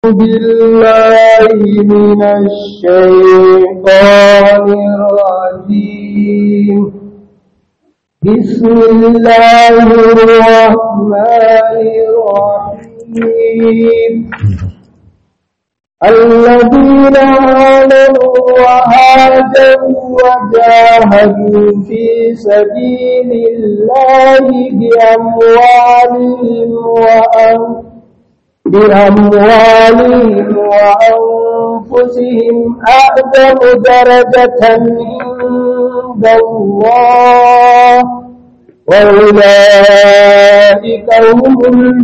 بالله من الشيطان الرجيم بسم الله الرحمن الرحيم الذين آمنوا وهاجروا وجاهدوا في سبيل الله بأموالهم وأنفسهم بأموالهم وأنفسهم أعظم درجة عند الله وأولئك هم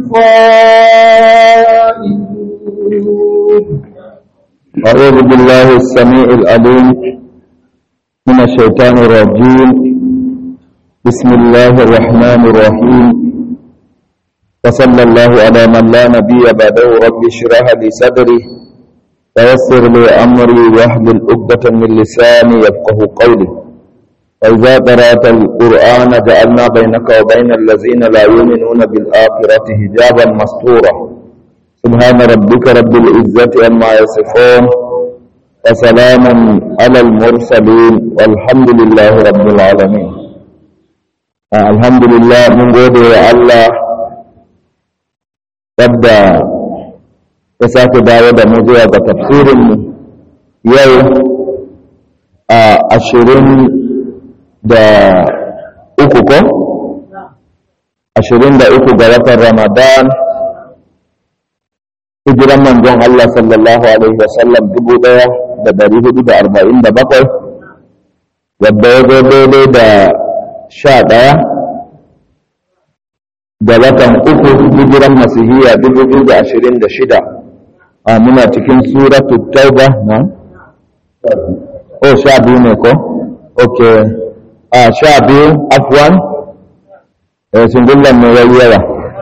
الفائزون أعوذ بالله السميع العليم من الشيطان الرجيم بسم الله الرحمن الرحيم وصلى الله على من لا نبي بعده رب اشرح لي صدري ويسر لي أمري واحلل عقدة من لساني يفقه قولي وإذا قرأت القرآن جعلنا بينك وبين الذين لا يؤمنون بالآخرة حجابا مستورا سبحان ربك رب العزة عما يصفون وسلام على المرسلين والحمد لله رب العالمين آه الحمد لله من gode wa Allah wadda ya sake dawo da mu zuwa ga tafsirinmu yau a ashirin da uku ko? ashirin da uku ga watan ramadan hijiran manzon Allah sallallahu Alaihi wasallam dubu ɗaya da dari hudu da arba'in da bakwai wadda ya zo daidai da sha ɗaya da watan uku hijiran masihiyya dubu biyu da ashirin da shida a muna cikin suratu tauba na? o sha biyu ne ko? ok a sha biyu afwan sun gullan mai yawa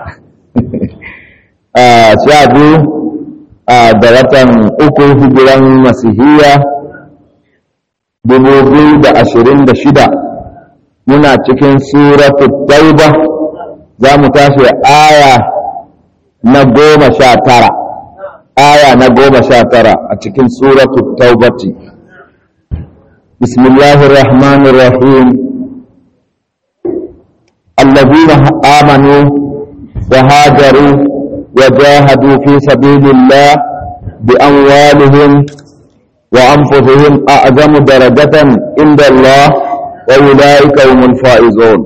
a sha biyu da watan uku hijiran masihiyya dubu biyu da ashirin da shida muna cikin suratu tauba za mu tashi aya na goma sha tara aya na goma sha tara a cikin suratu taubati bismillahir rahmanir rahim الذين آمنوا وهاجروا وجاهدوا في سبيل الله بأموالهم وأنفسهم أعظم درجة عند الله وأولئك هم الفائزون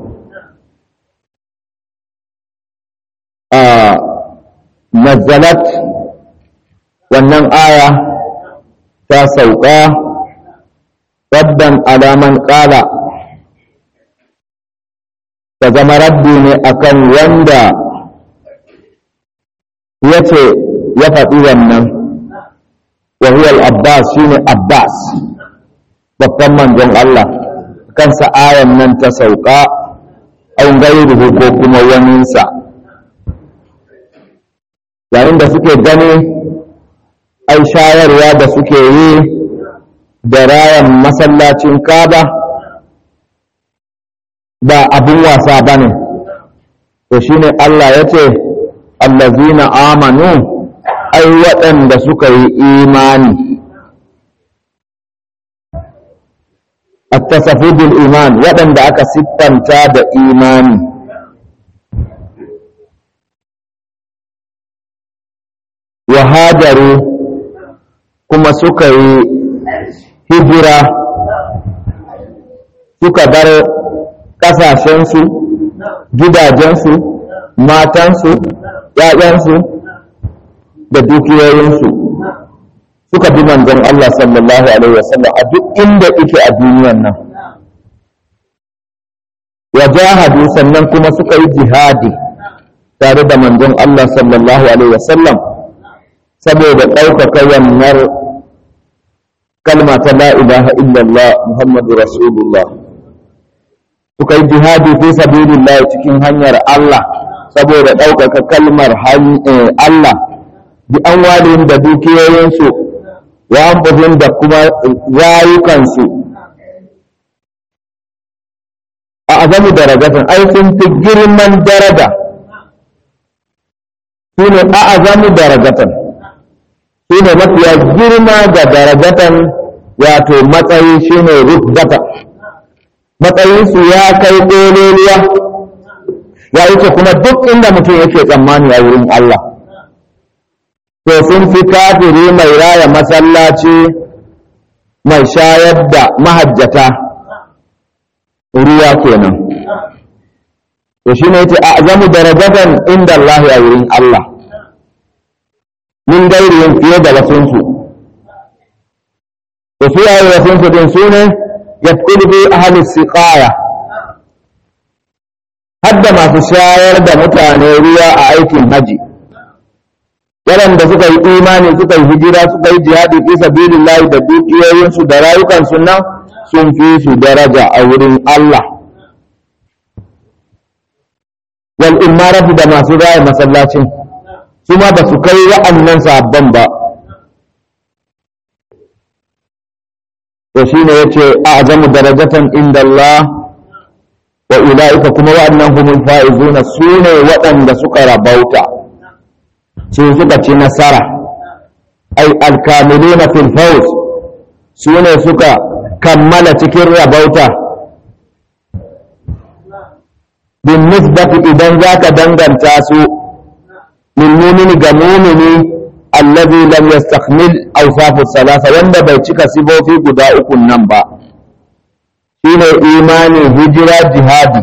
آه نزلت wannan aya ta sauka rabban alaman ƙala ta zama rabbi ne akan wanda ya ce ya faɗi wannan wahiyar abbas shine abbas babban manzon Allah kansa ayan nan ta sauka an gairuhu ko kuma waninsa yayin da suke gani ai shayarwa da suke yi da rayan masallacin kaba ba abin wasa ba ne to shine Allah ya ce allazina amanu ai waɗanda suka yi imani attasafu bil iman waɗanda aka siffanta da imani wa hajaru kuma suka yi hijira suka bar ƙasashensu gidajensu matansu ‘ya'yansu da dukiyoyinsu suka bi manzon Allah sallallahu Alaihi wasallam a duk inda ike a duniyan nan wa jahadu sannan kuma suka yi jihadi tare da manzon Allah sallallahu Alaihi wasallam saboda ɗaukaka yannar kalma ta la ilaha illallah Muhammadu Rasulullah suka yi jihadi fi sabilillah cikin hanyar Allah saboda ɗaukaka kalmar Allah bi an walin da dukiyoyinsu wa an da kuma rayukansu a azamu darajatan ai sun fi girman daraja su ne a azamu darajatan shi ne mafiya girma ga darajatan wato matsayi shi ne rutbata matsayinsu ya kai ƙololuwa ya wuce kuma duk inda mutum yake tsammani a wurin Allah to sun fi kafiri mai raya masallaci mai shayar da mahajjata ruwa kenan to shi ne yace a azamu darajatan inda Allah a wurin Allah min gairiyin fiye da wasunsu to su yayi wasunsu din su ne yadkhulu bi ahli siqaya hadda masu shayar da mutane ruwa a aikin haji waɗanda suka yi imani suka yi hijira suka yi jihadi fi sabilillahi da dukiyoyinsu da rayukansu nan sun fi su daraja a wurin Allah wal imaratu da masu raya masallacin su ma ba su kai wa'annan sabon ba to shine yace a'zamu darajatan inda Allah wa ulaika kuma wa'annan humul faizuna sune waɗanda suka rabauta su suka ci nasara ai alkamiluna fil fawz sune suka kammala cikin rabauta bin nisbati idan zaka danganta su lil mu'mini ga mu'mini alladhi lam yastakmil awsafu salasa wanda bai cika sifofi guda uku nan ba shine imani hijira jihadi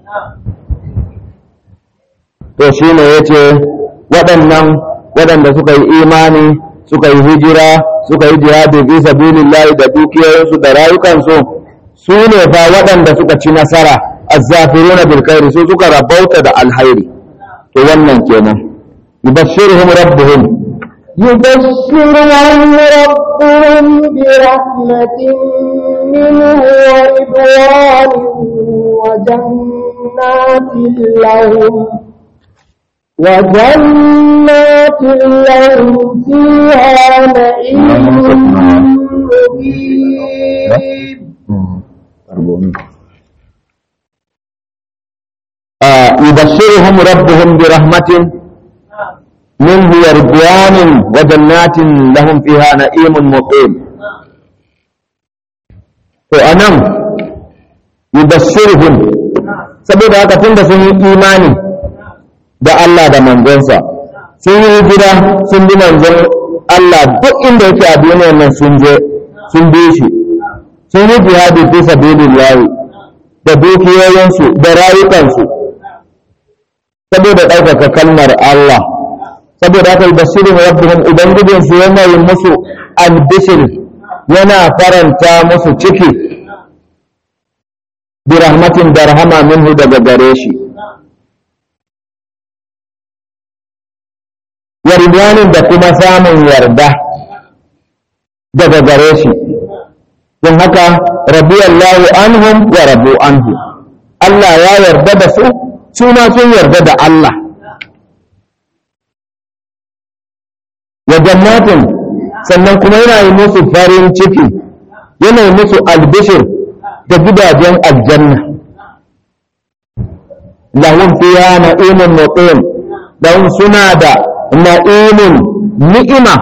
to shine yace waɗannan waɗanda suka yi imani suka yi hijira suka yi jihadi fi sabilillahi da dukiyoyinsu da rayukansu su ne fa waɗanda suka ci nasara azzafiruna bil khairi su suka rabauta da alhairi to wannan kenan yubashshiruhum rabbuhum يبشرهم ربهم برحمة منه ورضوان وجنات لهم وجنات لهم فيها نعيم مقيم آه يبشرهم ربهم برحمة منه ورضوان وجنات لهم فيها نعيم مقيم فأنا يبشرهم saboda haka tunda sun yi imani da Allah da manzonsa sun yi hijira sun bi manzon Allah duk inda yake a duniyar nan sun je sun bi shi sun yi jihadi fi sabilillahi da dukiyoyinsu da rayukansu saboda ɗaukaka kalmar Allah saboda haka basirin rabbihim ubangijinsu yana yin musu albishir yana faranta musu ciki bi rahmatin da rahama minhu daga gare shi wa ridwanin da kuma samun yarda daga gare shi don haka rabiyallahu anhum wa rabu anhu Allah ya yarda da su su ma sun yarda da Allah wa jannatin sannan kuma yana yi musu farin ciki yana yi musu albishir da gidajen aljanna lahum fiha na'imun muqim lahum suna da na'imun ni'ima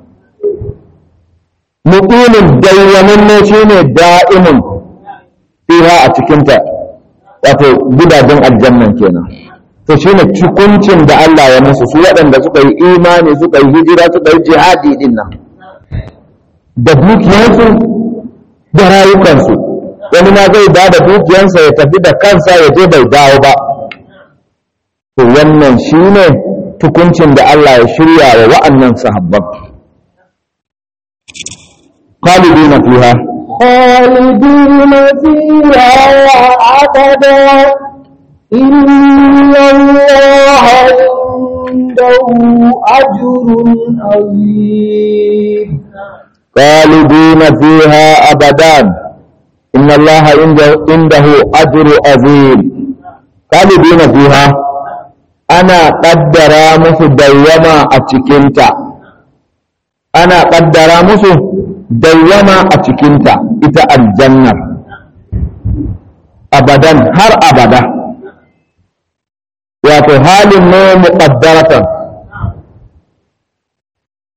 muqimin dawwamanne shine da'imun fiha a cikinta wato gidajen aljannan kenan to shine cikuncin da Allah ya musu su waɗanda suka yi imani suka yi hijira suka yi jihadi din nan da dukiyarsu da rayukansu wani ma zai ba da dukiyarsa ya tafi da kansa ya je bai dawo ba to wannan shine tukuncin da Allah ya shirya wa wa'annan sahabban khalidina fiha خالدين فيها أبدا إن الله عنده أجر عظيم خالدين فيها أبدا إن الله عنده, عنده أجر عظيم خالدين فيها أنا قدر musu dawwama a cikinta ana ƙaddara musu dawwama a cikinta ita aljannar abadan har abada wato halin ne muqaddaratan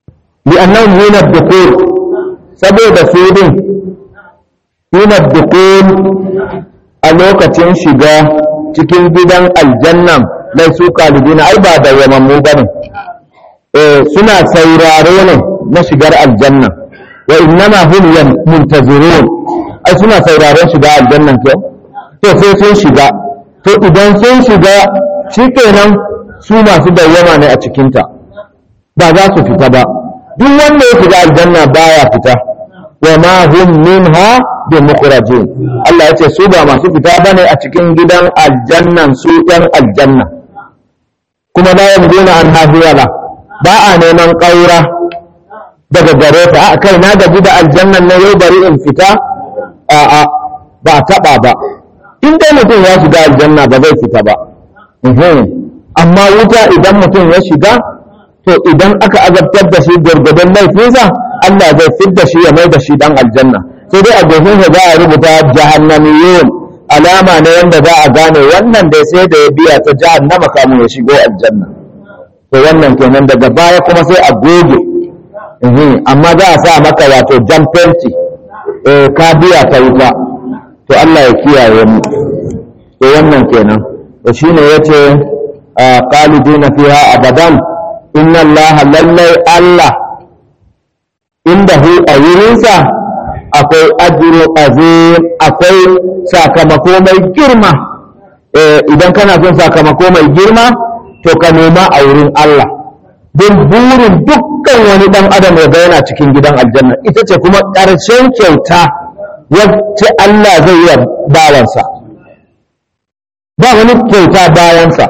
li'annahum hina dukur saboda su din hina dukur a lokacin shiga cikin gidan aljannan lai su kalibina ai ba da yamammu bane eh suna sauraro ne na shigar aljanna wa innama hum muntazirun ai suna sauraron shiga aljannan ko to sai sun shiga to idan sun shiga shikenan su masu dawwama ne a cikinta ba za su fita ba duk wanda ya shiga aljanna baya fita wa ma hum minha bi mukhrajin Allah ya ce su ba masu fita bane a cikin gidan aljannan su ɗan aljanna kuma la yamduna an hawala ba a neman ƙaura daga gare ta a kai na gaji da aljannan na yau bari in fita a a ba taɓa ba in dai mutum ya shiga aljanna ba zai fita ba amma wuta idan mutum ya shiga to idan aka azabtar da shi gwargwadon laifinsa Allah zai fit da shi ya mai da shi dan aljanna sai dai a sa za a rubuta jahannamiyun alama ne wanda za a gane wannan dai sai da ya biya ta jahannama kamun ya shigo aljanna to wannan kenan daga baya kuma sai a goge amma za a sa maka wato jan fenti ka biya ta wuta to Allah ya kiyaye mu to wannan kenan to shine yace qalidina fiha abadan inna Allah lallai Allah inda hu a wurinsa akwai ajru azim akwai sakamako mai girma idan kana son sakamako mai girma to ka nema a wurin Allah don burin dukkan wani dan adam ya ga yana cikin gidan aljanna ita ce kuma ƙarshen kyauta wacce Allah zai yi bawansa ba wani kyauta bayansa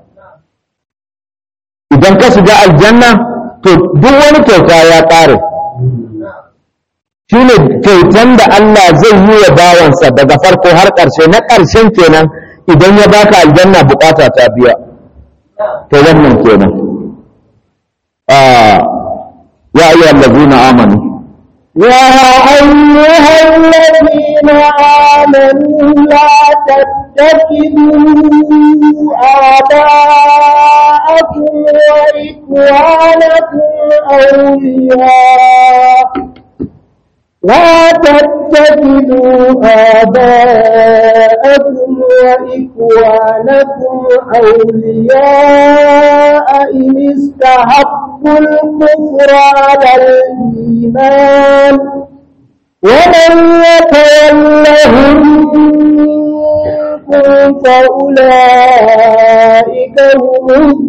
idan ka shiga aljanna to duk wani kyauta ya ƙare shi ne kyautan da Allah zai yi wa bawansa daga farko har ƙarshe na ƙarshen kenan idan ya baka aljanna bukata ta biya to wannan kenan ya ayyuhal ladzina amanu يا أيها الذين آمنوا لا تتخذوا آباءكم وإخوانكم أولياء لا تتخذوا آباءكم وإخوانكم أولياء إن استحبوا الكفر على الإيمان ومن يتولهم منكم فأولئك هم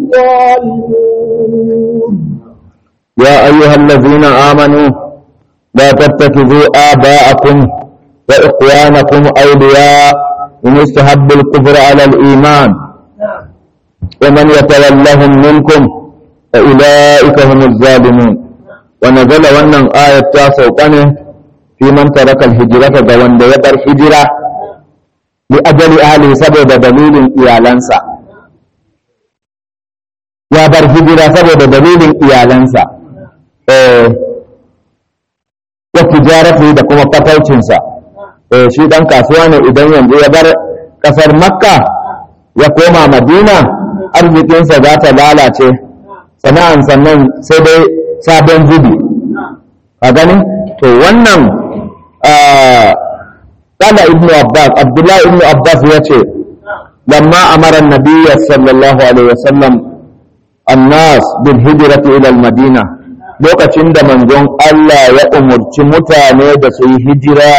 الظالمون يا أيها الذين آمنوا لا تتخذوا آباءكم وإخوانكم أولياء إن استحبوا الكفر على الإيمان ومن يتولهم منكم فأولئك هم الظالمون ونزل wannan ayat ta sauka ne fi man taraka alhijrata ga wanda ya bar hijira li ajali ahli saboda dalilin iyalansa ya bar hijira saboda dalilin iyalansa eh wa tijarati da kuma fataucinsa eh shi dan kasuwa ne idan yanzu ya bar kasar makka ya koma madina arzikinsa za ta lalace sana'an sannan sai dai sabon zubi a gani to wannan kala ibnu abbas abdullahi ibnu abbas ya ce lamma amara nabiyya sallallahu alaihi wasallam annas bil hijrati ila al madina lokacin da manzon Allah ya umurci mutane da su yi hijira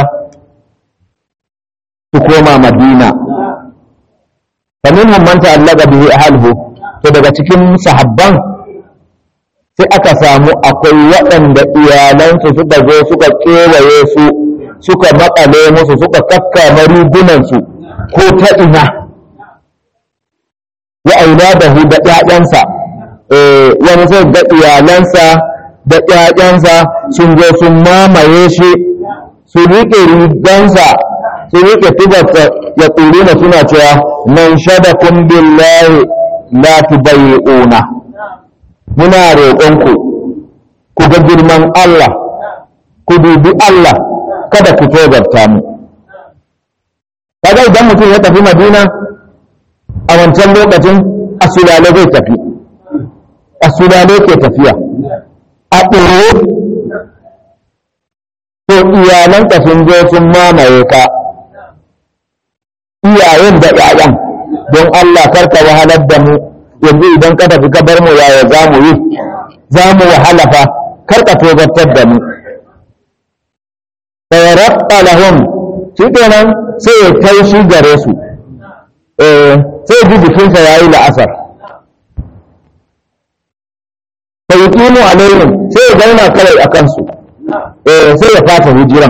su koma madina faminhum man ta'allaqa bihi ahlihi to daga cikin sahabban sai aka samu akwai waɗanda iyalansu suka zo suka kewaye su suka makale musu suka kakkama rigunansu ko ta ina ya auladahu da ƴaƴansa wani sai ga iyalansa da ƴaƴansa sun zo sun mamaye shi su riƙe rigansa su riƙe tubarsa ya tsuri na suna cewa man shadakun billahi la tubayyi'una muna roƙonku ku ga girman Allah ku dubi Allah kada ku tozarta mu kaga idan mutum ya tafi Madina a wancan lokacin asulale zai tafi asulale ke tafiya a ɓoye to iyalanka sun zo sun mamaye ka iyayen da ƴaƴan don Allah karka wahalar da mu yanzu idan ka tafi ka bar mu yaya za mu yi za mu wahala fa karka tozartar da mu sayarabta lahum shi kenan sai ya taushi gare su eh sai ji jikinsa ya yi la'asar sai yi kimo alaihim sai ya zauna kawai a kansu eh sai ya fata hijiran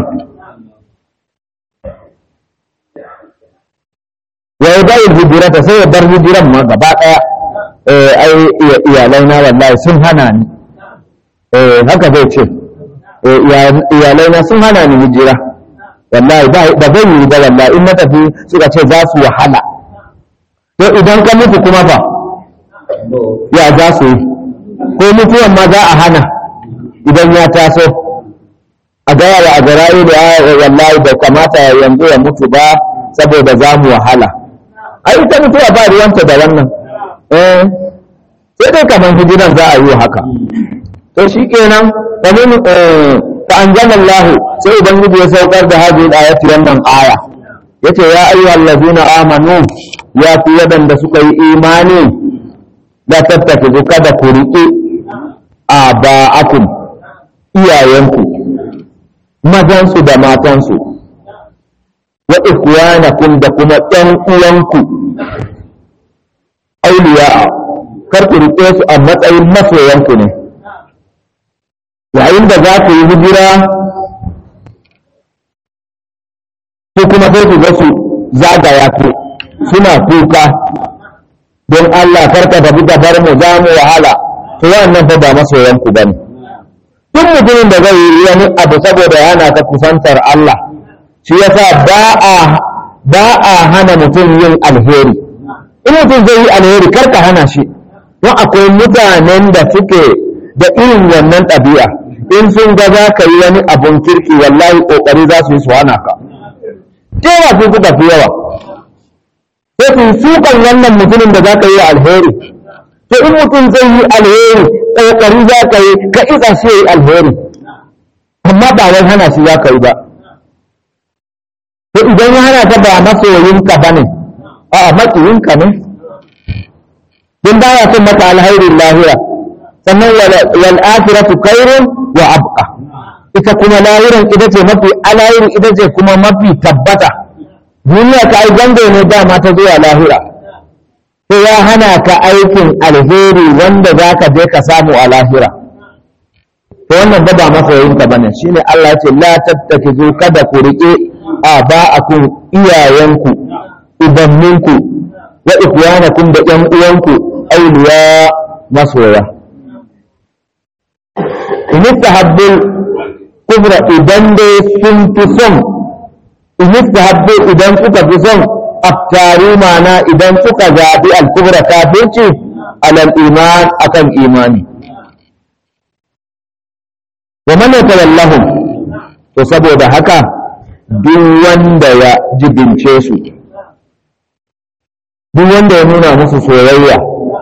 ya yi bayin hijirata sai ya bar hijiran ma gaba ɗaya eh ai iyalai na wallahi sun hana ni eh haka zai ce iyalai na sun hana ni hijira wallahi ba zai yi ba wallahi in na tafi suka ce za su wahala to idan ka mutu kuma fa ya za su yi ko mutuwan ma za a hana idan ya taso a gaya wa a garayi da wallahi bai kamata yanzu ya mutu ba saboda za mu wahala ai ita mutuwa ba ruwanta da wannan eh sai dai kamar hijiran za a yi haka to shi kenan famin fa anzalallahu sai ubangiji ya saukar da hadhihi ayati wannan aya yace ya ayyuhal ladina amanu ya fi wadanda suka yi imani da tattake kada ku riƙe aba'akum iyayenku mazansu da matansu wa ikhwanakum da kuma ɗan uwanku auliya kar ku riƙe su a matsayin masoyanku ne yayin da za ku yi hijira ko kuma sai ku ga su zagaya ku suna kuka don Allah karka tafi ka bar mu za mu wahala to wannan fa ba masoyan ku bane duk mutumin da zai yi wani abu saboda yana ta kusantar Allah shi yasa ba a ba a hana mutum yin alheri in mutum zai yi alheri karka hana shi don akwai mutanen da suke da irin wannan ɗabi'a in sun ga za ka yi wani abun kirki wallahi ƙoƙari za su yi su hana ka yawa sun suka fi yawa sai su sukan wannan mutumin da za ka yi alheri to in mutum zai yi alheri ƙoƙari za ka yi ka isa shi ya yi alheri amma ba wai hana shi za ka yi ba to idan ya hana ka ba masoyinka ba ne a'a maƙiyinka ne don ba ya son maka alhairin lahira sannan wal akhiratu khairun wa abqa ita kuma lahiran ita ce mafi alahirin ita ce kuma mafi tabbata duniya ka ai gango ne dama ta zuwa lahira to ya hana ka aikin alheri wanda za ka je ka samu a lahira to wannan ba ba masoyinka bane shine Allah ya ce la tattakizu kada ku rike a ba'akum iyayenku ubanninku wa ikhwanakum da ƴan uwanku auliya masoya in istahabbul kubra idan dai sun fi son in istahabbu idan suka fi son aftari mana idan suka zaɓi al-kubra kafirci alal iman akan imani wa man yatawallahum to saboda haka duk wanda ya jibince su duk wanda ya nuna musu soyayya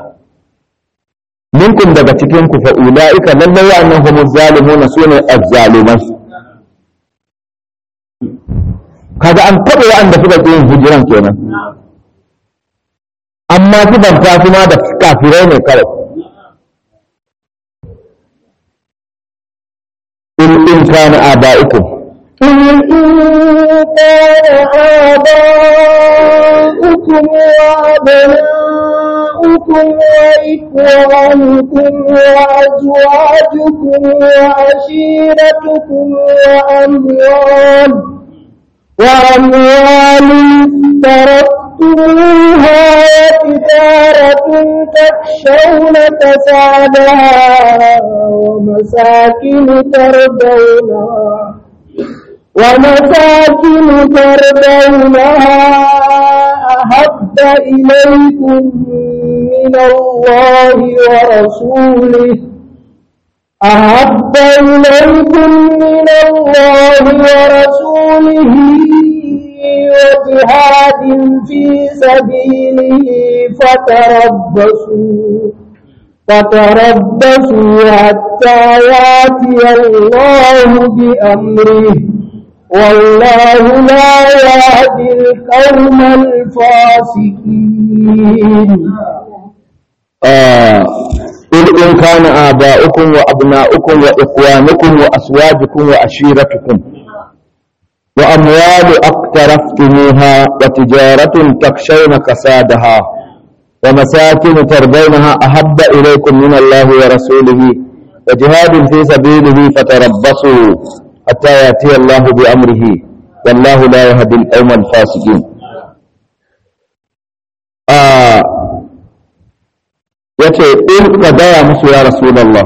minkum daga cikin ku fa ulaika lallai wa'annan humuz zalimuna sune az-zaliman kaga an taɓa wa'anda suka ƙi yin hijiran kenan amma sifanta su ma da kafirai ne kawai in in kana aba'ikum قل إن كان آباؤكم وأبناؤكم وإخوانكم وأزواجكم وعشيرتكم وأموال وأموال افترضتموها وتجارة تخشون كسادها ومساكن ترضونها ومساكن ترضونها أحب إليكم من الله ورسوله أحب إليكم من الله ورسوله وجهاد في سبيله فتربصوا فتربصوا حتى ياتي الله بأمره والله لا يهدي القوم الفاسقين آه قل إن كان آباؤكم وأبناؤكم وإخوانكم وأزواجكم وعشيرتكم وأموال اقترفتموها وتجارة تخشون كسادها ومساكن ترضونها أحب إليكم من الله ورسوله وجهاد في سبيله فتربصوا حتى يأتي الله بأمره والله لا يهدي القوم الفاسقين آه yace in ka gaya musu ya rasulallah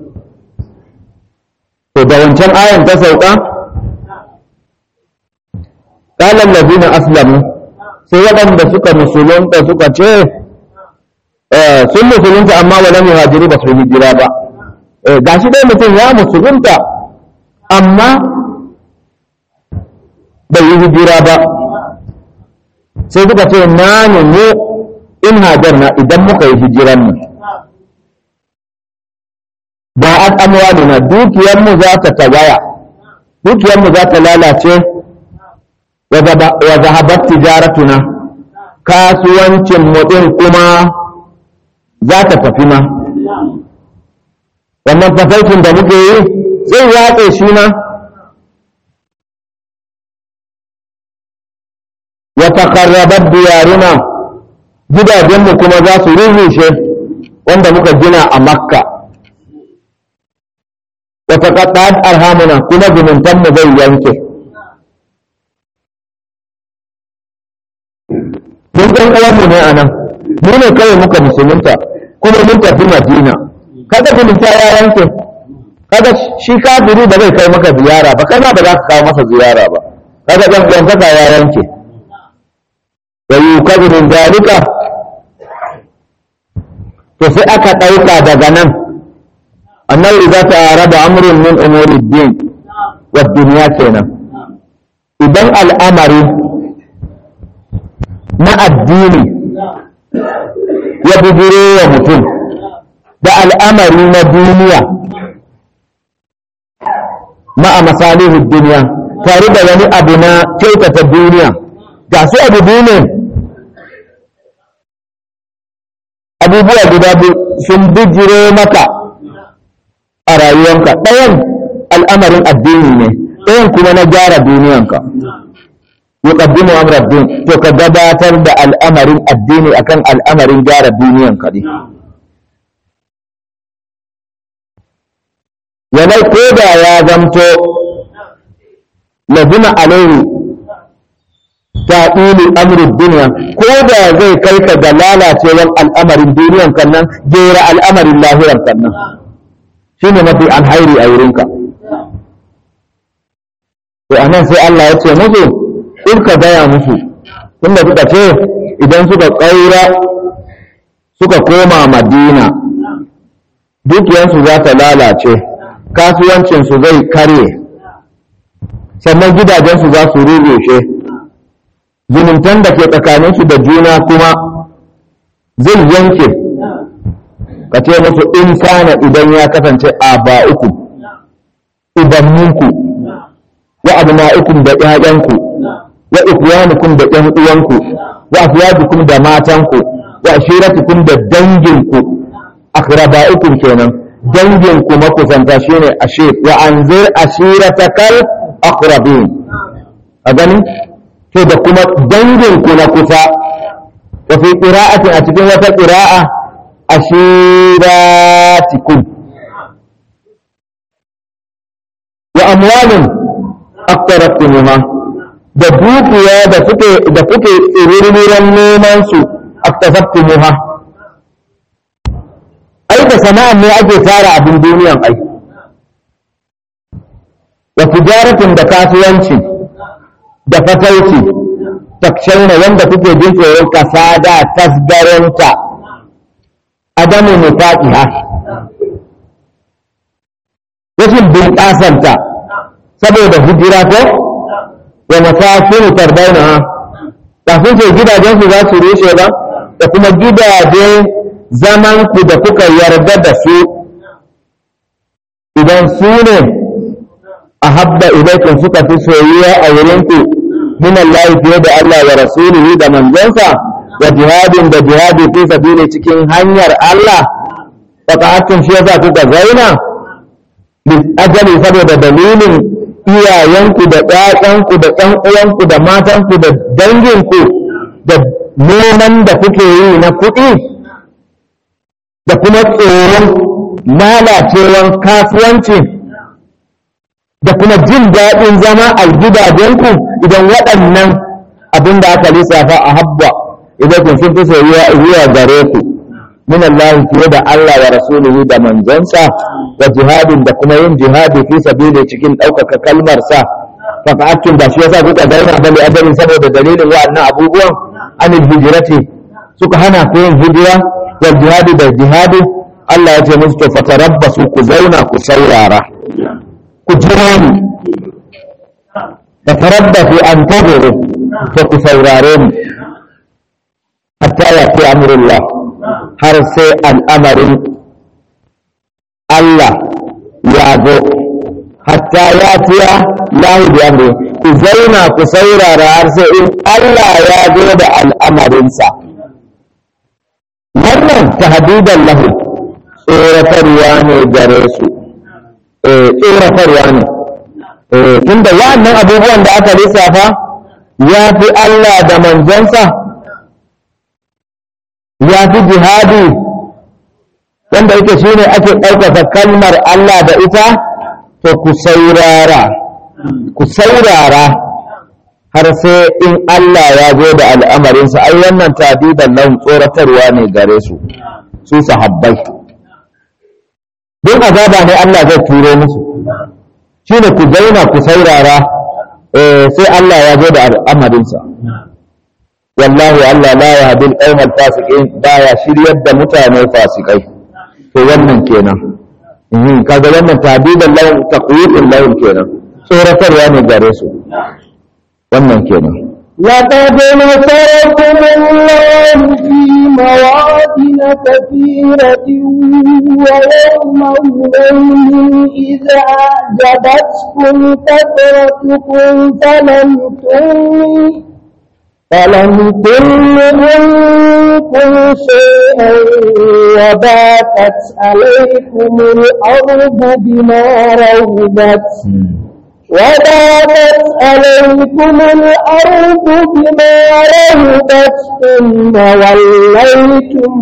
to da wancan ayan ta sauka kalan lazina aslamu sai waɗanda suka musulunta suka ce sun musulunta amma wa lam yuhajiru ba su hijira ba gashi dai mutum ya musulunta amma bai yi hijira ba sai suka ce na ne mu in hajarna idan muka yi hijiran mu ba an amwali na dukiyarmu za ta tagaya dukiyarmu za ta lalace wa zahabat tijaratuna kasuwancin mu din kuma za ta tafi ma wannan tafarkin da muke yi zai watse shi ma wa takarrabat diyaruna gidajenmu kuma za su rurrushe wanda muka gina a makka wa taqatta'at arhamuna kuma zumuntanmu zai yanke mun ɗan uwanmu ne a nan mu ne kawai muka musulunta kuma mun tafi madina kaga zumunta ya yanke kaga shi kafiri ba zai kai maka ziyara ba kai ma ba za ka kawo masa ziyara ba kaga ɗan uwantaka ya yanke wa yukazu min zalika to sai aka ɗauka daga nan annabi idza ta'arada amrun min umuri din wa dunya kenan idan al'amari na addini ya bujiro wa mutum da al'amari na duniya ma'a masalihin duniya tare da wani abu na kyautata duniya ga su abu duniya abubuwa guda sun bijiro maka a rayuwanka ɗayan al'amarin addini ne ɗayan kuma na gyara duniyanka yuqaddimu amra din to ka gabatar da al'amarin addini akan al'amarin gyara duniyanka ne yana ko da ya zamto lazima alaihi ta'ili amri duniya ko da zai kai ka ga lalacewar al'amarin duniyan kan nan gera al'amarin lahiran kan nan shine mafi alhairi a wurinka to anan sai Allah ya ce musu in ka gaya musu tunda suka ce idan suka ƙaura suka koma madina dukiyansu za ta lalace kasuwancinsu zai karye sannan gidajensu za su rurrushe zumuntan da ke tsakaninsu da juna kuma zai yanke ka ce musu in kana idan ya kasance a ba uku ubanninku wa abna'ikum da ƴaƴanku wa ikwanukum da ƴan uwanku wa afyadukum da matanku wa ashiratukum da danginku akrabaikum kenan danginku makusanta shine ashir wa anzir ashiratakal aqrabin a gani to da kuma danginku na kusa wa fi qira'ati a cikin wata qira'a ashiratikum wa amwalin aqtaraftumuha da dukiya da suke da kuke tsiririran neman su aqtasaftumuha ai da sana'an ne ake tara abin duniyan ai wa tijaratin da kasuwanci da fatauci takshauna wanda kuke jin tsoron kasada tasgaronta adamu nufaqiha rashin bunƙasanta saboda hijira ko wa masakin tardaunaha ba sun ce gidajen su za su rushe ba da kuma gidaje zaman ku da kuka yarda da su idan su ne a habba ilaikum suka fi soyuwa a wurinku min Allah fiye da Allah wa rasulihi da manzonsa wa jihadin da jihadi fi sabili cikin hanyar Allah fata'atun shi yasa kuka zauna ajali saboda dalilin iyayenku da ƴaƴanku da ƴan uwanku da matanku da danginku da neman da kuke yi na kuɗi da kuma tsoron lalacewan kasuwanci da kuma jin daɗin zama a gidajenku idan waɗannan abin da aka lissafa a habba idan kun sun fi soyuwa zuwa gare ku min Allah fiye da Allah wa rasulihi da manzonsa wa jihadin da kuma yin jihadi fi sabili cikin ɗaukaka kalmar sa fa'atun da shi yasa kuka zauna bali ajalin saboda dalilin wa'annan abubuwan anil hijrati suka hana ku yin hijira wal jihadi da jihadi Allah ya ce musu to fatarabbasu ku zauna ku saurara ku jira ni fatarabbasu an taduru to ku saurare ni hatta ya fi amrullah har sai al'amarin Allah ya zo hatta ya fiya lahu bi amri ku zauna ku saurara har sai in Allah ya zo da al'amarinsa wannan tahdidan lahu tsoratarwa ne gare su tsoratarwa ne tunda wa'annan abubuwan da aka lissafa ya fi Allah da manzonsa ya fi jihadi wanda yake shi ne ake ɗaukaka kalmar Allah da ita to ku saurara ku saurara har sai in Allah ya zo da al'amarinsa ai wannan tadidan nan tsoratarwa ne gare su su sahabbai don azaba ne Allah zai turo musu shi ne ku zauna ku saurara sai Allah ya zo da al'amarinsa wallahi Allah la ya hadin ƙaumar fasikin baya shiryar da mutane fasikai to wannan kenan kaga wannan tadidan lahum taqwiqul lahum kenan tsoratarwa ne gare su wannan kenan لقد نصركم الله في مواطن كثيرة ويوم هنين إذا أعجبتكم كثرتكم فلم تغن فلم تغن عنكم شيئا وباقت عليكم الأرض بما رهبت وضاقت عليكم الأرض بما رهبت ثم وليتم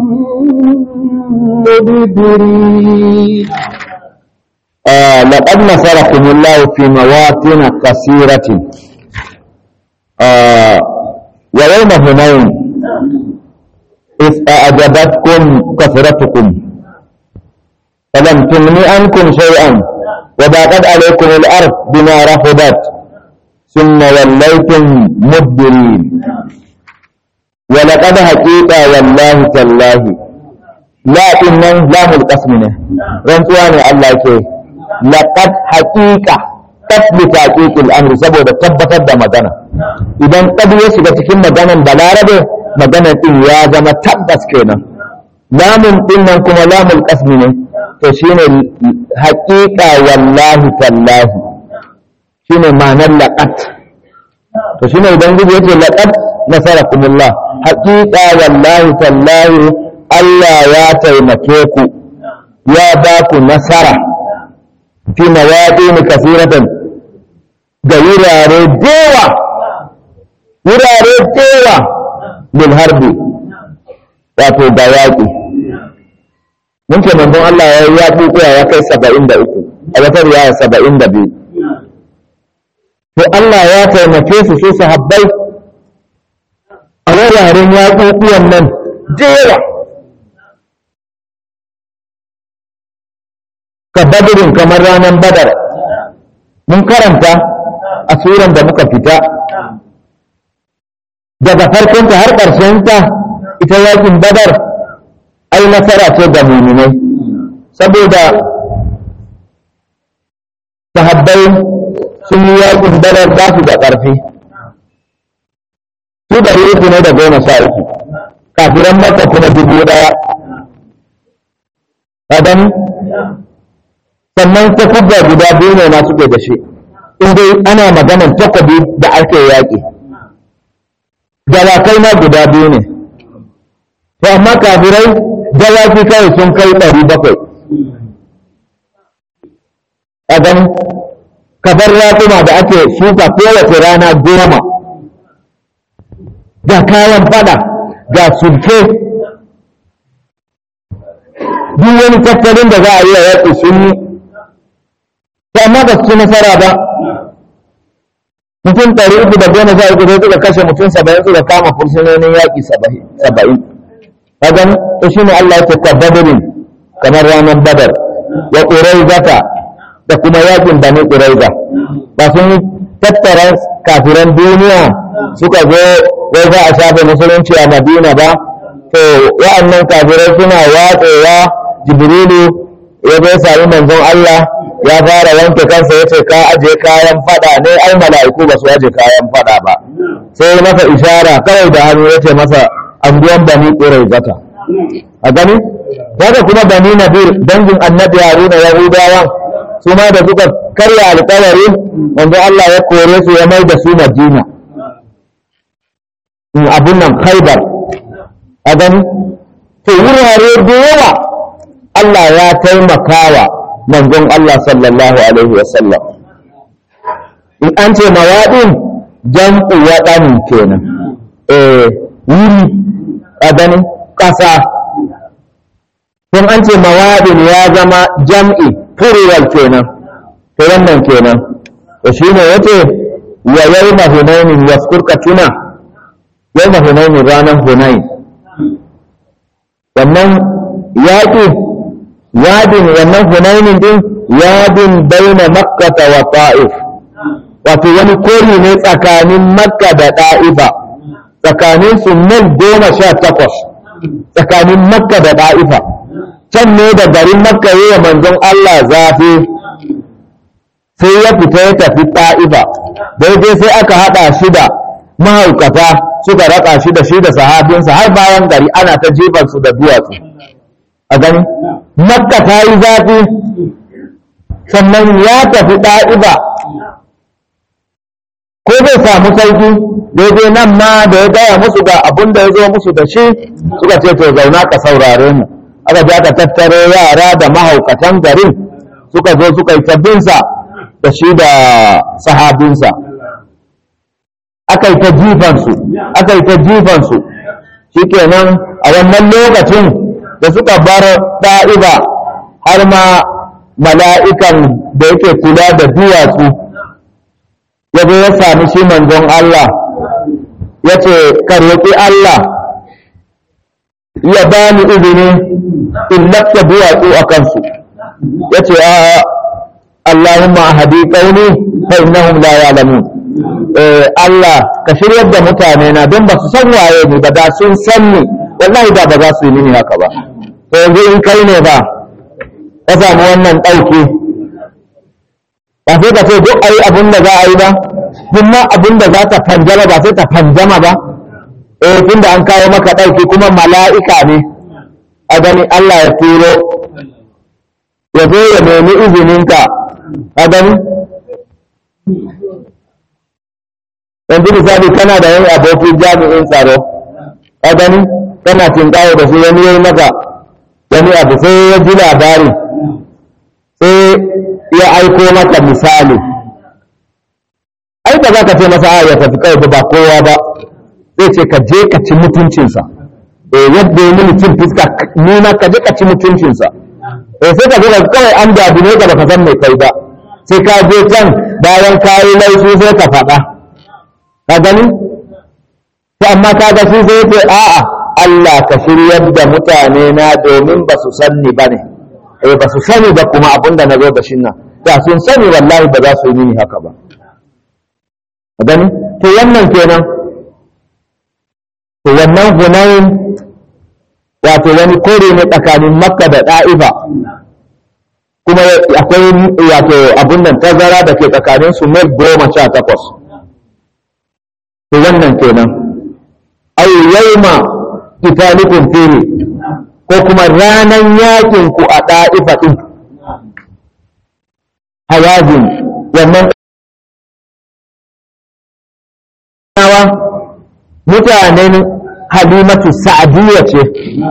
مدبرين آه لقد نصركم الله في مواطن كثيرة آه ويوم هنين إذ أعجبتكم كثرتكم فلم تغن عنكم شيئا وضاقت عليكم الأرض بما رفضت ثم وليتم مدبرين ولقد حقيقة والله تالله لا إنن لام القسم نه رنتواني الله كي لقد حقيقة تثبت حقيق الأمر سبب تبتت da magana idan kadu ya shiga cikin maganan balarabe maganan din ya zama tabbas kenan lamun din nan kuma lamul qasmi ne to shine haƙiƙa wallahi tallahi shine ma'anar laqat to shine idan gudu yace laqad nasarakumullah haƙiƙa wallahi tallahi Allah ya taimake ku ya ba ku nasara fi mawaɗin kasiratan ga wurare dewa wurare dewa bil harbi wato ga yaƙi mun ce manzon Allah ya yi yaƙi kuwa ya kai saba'in da uku a wata riwaya saba'in da biyu to Allah ya taimake su su sahabbai a wuraren yaƙuƙuwan nan dewa ka badirin kamar ranar badar mun karanta a suran da muka fita daga farkonta har ƙarshenta ita yakin badar ai nasara ce ga muminai saboda sahabbai sun yi yakin badar ba su da ƙarfi su da uku ne da goma sha uku kafiran maka kuma dubu ɗaya kadan sannan takubba guda biyu ne na suke da shi in dai ana maganar takobi da ake yaƙi dawakai na guda biyu ne to amma kafirai dawaki kawai sun kai ɗari bakwai a gani kafar raƙuma da ake shuka kowace rana goma ga kayan fada ga sulke duk wani tattalin da za a yi a yaƙi sun yi amma ba su ci nasara ba mutum ɗari uku da goma sha uku sai suka kashe mutum saba'in suka kama fursunonin yaƙi saba'in kagan to shi ne Allah ya ce ka badarin kamar ranar badar wa ƙuraizata da kuma yaƙin bani ƙuraiza ba sun tattara kafiran duniya suka zo wai za a shafe musulunci a madina ba to wa'annan kafirai suna watsewa jibrilu ya zo sami manzon Allah ya fara wanke kansa ya ce ka aje kayan fada ne ai mala'iku ba su aje kayan fada ba sai masa ishara kawai da hannu ya ce masa anguwan bani zata. a gani haka kuma bani nadir dangin annabi haruna yahudawan su ma da suka karya alkawari wanda Allah ya kore su ya mai da su madina abun nan khaibar a gani to wurare da yawa Allah ya taimakawa manzon Allah sallallahu alaihi wasallam in an ce mawaɗin jam'u waɗanin kenan eh wuri a gani ƙasa in an ce mawaɗin ya zama jam'i plural kenan to wannan kenan to shine yace wa yawma hunainin yaskurka tuna yawma hunainin ranar hunain wannan yaƙi yadin wannan hunainin din yadin baina makkata wa ta'if wato wani kori ne tsakanin makka da ta'ifa tsakanin su mil goma sha takwas tsakanin makka da ta'ifa can ne da garin makka yi wa manzon Allah zafi sai ya fita ya tafi ta'ifa daidai sai aka haɗa shi da mahaukata suka raka shi da shi da sahabinsa har bayan gari ana ta jefansu da duwatsu a gani makka ta yi zafi sannan ya tafi ɗa'iba ko zai samu sauki daidai nan ma da ya gaya musu ga abin da ya zo musu da shi suka ce to zauna ka saurare mu aka ji aka tattaro yara da mahaukatan garin suka zo suka yi tabbinsa da shi da sahabinsa aka yi ta jifansu aka yi ta jifansu shikenan a wannan lokacin da suka bar ɗa'iba har ma mala'ikan da yake kula da duwatsu ya zo ya sami shi manzon Allah ya ce karwaki Allah ya ba ni izini in lafta duwatsu a kansu ya ce a Allahumma hadi ƙauni fa innahum la ya'lamun Allah ka shiryar da mutane na don ba su san waye ni ba da sun san ni wallahi da ba za su yi mini haka ba to yanzu in kai ne ba ka samu wannan ɗauki ba sai ka ce duk ayi abin da za a yi ba kuma abin da za ta fanjama ba sai ta fanjama ba eh tunda an kawo maka ɗauki kuma mala'ika ne a gani Allah ya turo ya zo ya nemi izininka a gani yanzu misali kana da wani abokin jami'in tsaro a gani kana tinkawo da su wani yayi maka wani abu sai ya ji labari sai ya aiko maka misali ai ba za ka ce masa ya tafi kawai ba kowa ba zai ce ka je ka ci mutuncinsa eh yadda ya mini cin fuska nuna ka je ka ci mutuncinsa eh sai ka zo kawai an dadune ka baka san mai kai ba sai ka je can bayan ka yi laifi sai ka faɗa ka gani to amma ka ga shi sai ce a'a Allah ka shiryar da mutane na domin ba su sanni ba ne eh ba su sani ba kuma abin da na zo da shi nan da sun sani wallahi ba za su yi mini haka ba ka gani to wannan kenan to wannan hunayin wato wani kore ne tsakanin makka da ɗa'ifa kuma akwai wato abin nan tazara da ke tsakanin su mil goma sha takwas to wannan kenan ay yawma qitalukum fihi ko kuma ranan yakin ku a ɗa'ifa ɗin hawazin wannan nawa mutanen halimatu sa'adiyya ce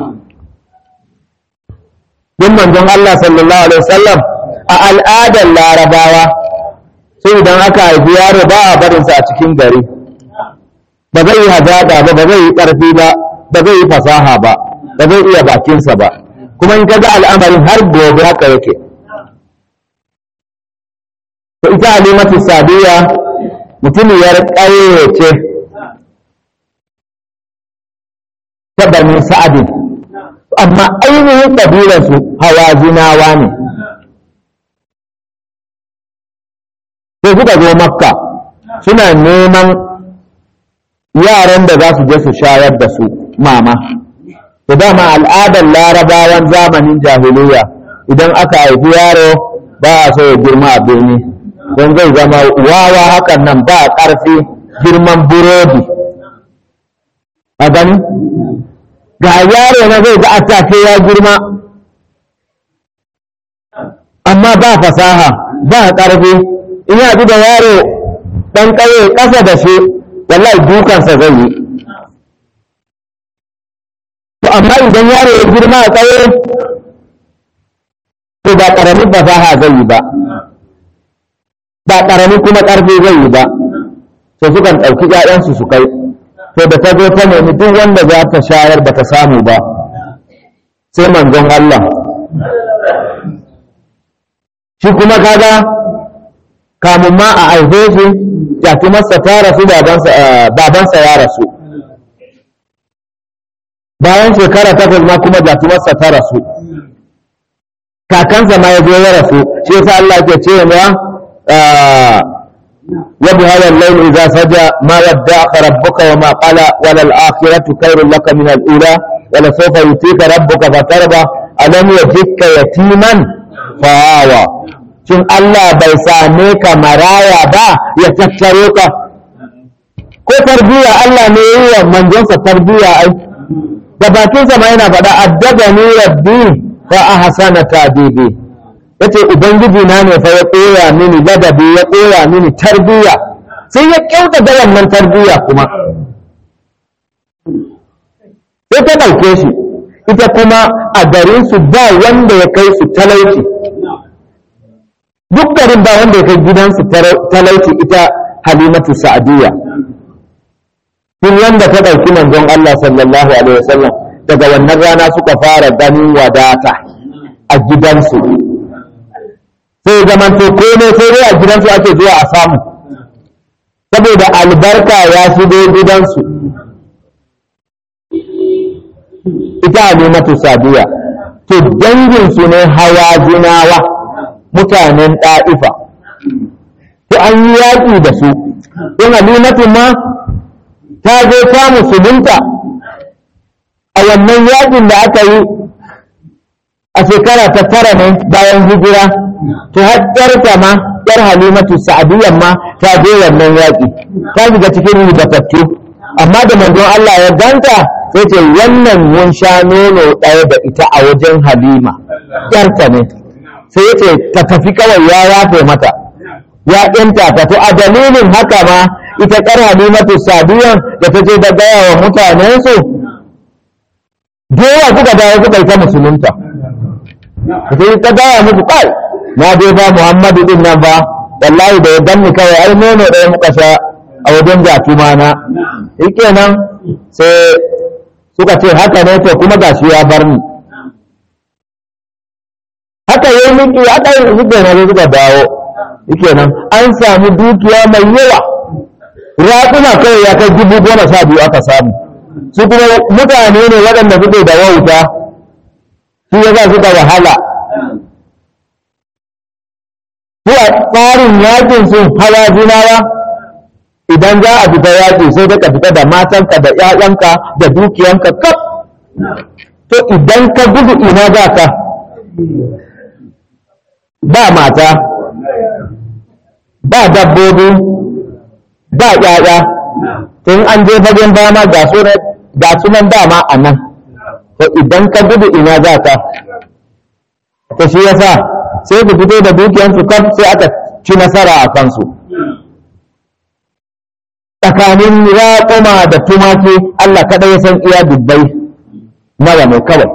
din manzon Allah sallallahu alaihi wasallam a al'adar larabawa sai idan aka haifi yaro ba a barinsa a cikin gari ba zai yi hazaƙa ba ba zai yi ƙarfi ba ba zai yi fasaha ba ba zai iya bakinsa ba kuma in kaga al'amarin har gobe haka yake to ita halimatu sadiya mutumiyar ƙauye ce ta bani sa'adin amma ainihin ƙabilarsu hawazinawa ne sai suka zo makka suna neman yaran da za su je su shayar da su mama to dama al'adar larabawan zamanin jahiliya idan aka haifi yaro ba a so ya girma a bene don zai zama wawa hakan nan ba ƙarfi girman burodi a gani ga yaro na zai ga atake ya girma amma ba fasaha ba ƙarfi in ya da yaro ɗan ƙauye ƙasa da shi wallahi dukansa zai yi to amma idan yaro ya girma a ƙauye to ba ƙaramin fasaha zai yi ba ba ƙaramin kuma ƙarfi zai yi ba to sukan ɗauki ‘ya'yansu su kai to da ta zo ta nemi duk wanda za ta shayar ba ta samu ba sai manzon Allah shi kuma kaga kamun ma a haife shi masa ta rasu babansa ya rasu bayan shekara takwas ma kuma masa ta rasu kakansa ma ya zo ya rasu shi yasa Allah ke ce ya wa bi hadha al-layl idza saja ma wadda'aka rabbuka wa ma qala wa lal akhiratu khairun laka min al-ula wa la sawfa yutika rabbuka fatarda alam yajidka yatiman fa'awa shin Allah bai same ka maraya ba ya tattaro ka ko tarbiya Allah ne yi wa manzonsa tarbiya ai da bakinsa ma yana faɗa addabani rabbi fa ahsana tadibi yace ubangiji na ne fa ya koya mini ladabi ya koya mini tarbiya sai ya kyauta da wannan tarbiya kuma sai ta ɗauke shi ita kuma a garin su ba wanda ya kai su talauci duk garin ba wanda ya kai gidansu talauci ita halimatu sa'adiyya tun yanda ta ɗauki manzon Allah sallallahu alaihi wasallam daga wannan rana suka fara ganin wadata a gidansu sai zamanto komai sai dai a gidansu ake zuwa a samu saboda albarka ya shigo gidansu ita halimatu sa'adiyya to danginsu ne hawa jinawa mutanen ɗa'ifa to an yi yaƙi da su in halimatu ma ta zo ta musulunta a wannan yaƙin da aka yi a shekara ta tara ne bayan hijira to har ƴarta ma ƴar halimatu sa'adiyyar ma ta je wannan yaƙi ta shiga cikin ribatattu amma da manzon Allah ya ganta sai ce wannan mun sha nono ɗaya da ita a wajen halima ƴarta ne sai ya ce ta tafi kawai ya yafe mata ya ɗinta ta to a dalilin haka ma ita ƙar halimatu sadiyan da ta je da gaya wa mutanensu yawa suka dawo suka yi ta musulunta sai ta gaya musu kai na je ba muhammadu din nan ba wallahi da ya ganni kawai ai nono ɗaya muka sha a wajen jatuma na nan sai suka ce haka ne to kuma gashi ya bar ni haka yi miki haka yi suke na suka dawo yake nan an samu dukiya mai yawa raƙuma kawai ya kai dubu goma sha biyu aka samu su kuma mutane ne waɗanda suke da wauta su ya za suka wahala su a tsarin yakin sun hawa zinawa idan za a fita yaƙi sai ka fita da matanka da ‘ya'yanka da dukiyanka kaf to idan ka gudu ina za ka ba mata ba dabbobi ba ƴaƴa tun an je fagen dama ga sunan dama a nan to idan ka gudu ina za ka to shi yasa sai ku fito da dukiyansu kaf sai aka ci nasara a kansu tsakanin raƙuma da tumaki Allah kaɗai ya san iya dubbai nawa ne kawai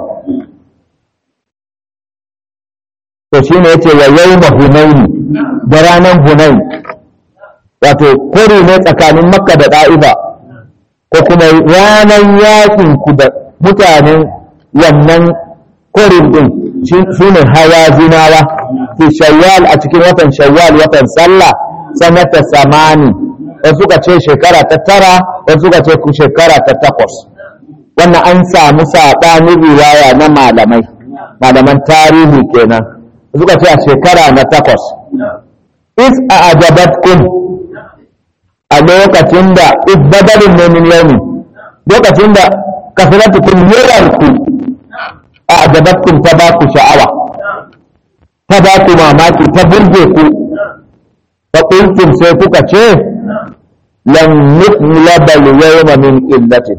to shi ne ya ce wa yau hunaini da ranar hunain wato kori ne tsakanin makka da ɗa'iba ko kuma ranar yakin ku da mutanen wannan korin din su ne hawa zinawa fi shawwal a cikin watan shawwal watan sallah sanata samani wasu suka ce shekara ta tara wasu suka ce shekara ta takwas wannan an samu saɓanin riwaya na malamai malaman tarihi kenan suka ce a shekara na takwas is a ajabatkum a lokacin da is badalin ne min yaumi lokacin da kasiratukum yawanku a ajabatkum ta ba ku sha'awa ta ba ku mamaki ta burge ku fa kuntum sai kuka ce lan nuqlaba al-yawma min illatin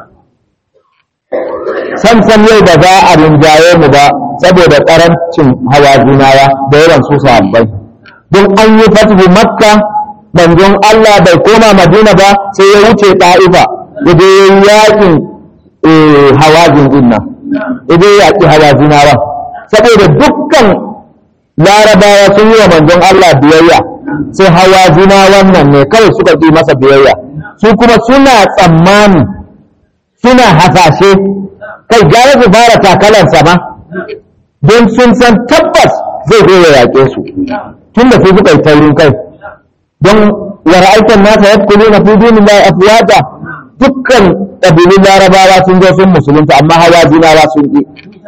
sam sam yau ba za a rinjaye mu ba saboda karancin hawa zinawa da yawan su sahabbai don an yi fatihu makka manzon Allah bai koma madina ba sai ya wuce ta'ifa ya je yakin hawazin din nan ya je yaki hawazinawa saboda dukkan larabawa sun yi wa manzon Allah biyayya sai hawazina wannan ne kawai suka ƙi masa biyayya su kuma suna tsammani suna hasashe kai gara su fara takalansa ma don sun san tabbas zai zo ya yaƙe su tun da su suka yi taurin kai don wara'aikan nasa ya kuli na fi dinin lai afuwata dukkan ƙabilun larabawa sun zo sun musulunta amma hawa zinawa sun ƙi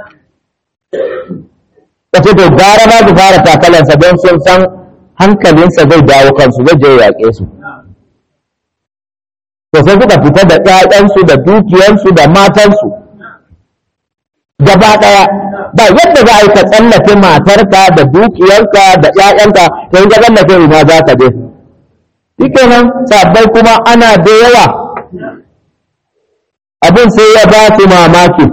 kace to gara ba su fara takalansa don sun san hankalinsa zai dawo kansu zai je ya yaƙe su to sai suka fita da ƴaƴansu da dukiyansu da matansu gaba ɗaya ba yadda za a yi ka tsallake matarka da dukiyarka da ƴaƴanka to in ka tsallake ina za ka je shikenan sabbai kuma ana da yawa abin sai ya ba su mamaki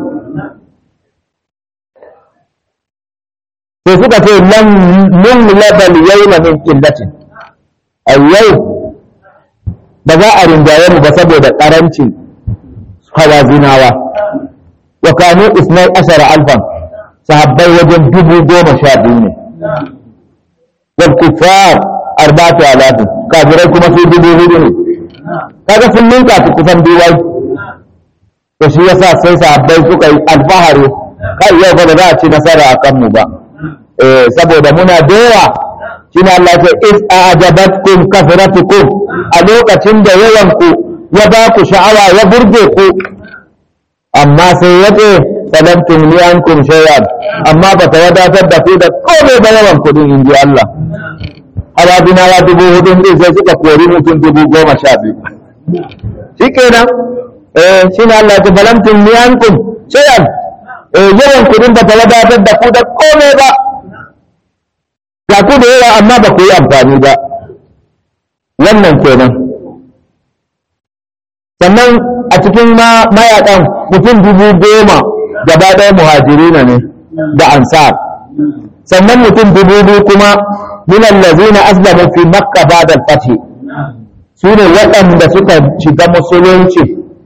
sai suka ce lan mun labal yawma min qillatin a yau ba za a rinjaye mu ba saboda karancin hawazinawa wa kanu isnai ashara alfan sahabbai wajen dubu goma sha biyu ne wal kufar arba'atu alafin kafirai kuma su dubu hudu ne kaga sun ninka su kusan biyu to shi yasa sai sahabbai suka yi alfahari kai yau ba za a ci nasara a kanmu ba eh saboda muna da yawa shine Allah ya ce is a'jabatkum kasratukum a lokacin da yawan ku ya ba ku sha'awa ya burge ku amma sai ya ce salam tumli ankum shay'an amma ba ta wadatar da ku da komai ba yawan kudin inji Allah harabina ya dubu hudu din sai suka kori mutum dubu goma sha biyu shikenan eh shine Allah ya ce salam tumli ankum shay'an eh yawan kudin ba ta wadatar da ku da komai ba ga ku da yawa amma ba ku yi amfani ba wannan kenan sannan a cikin mayakan mutum dubu goma gaba ɗaya muhajirina ne da ansar sannan mutum dubu biyu kuma minan lazina aslamu fi makka ba'da al-fath su ne waɗanda suka shiga musulunci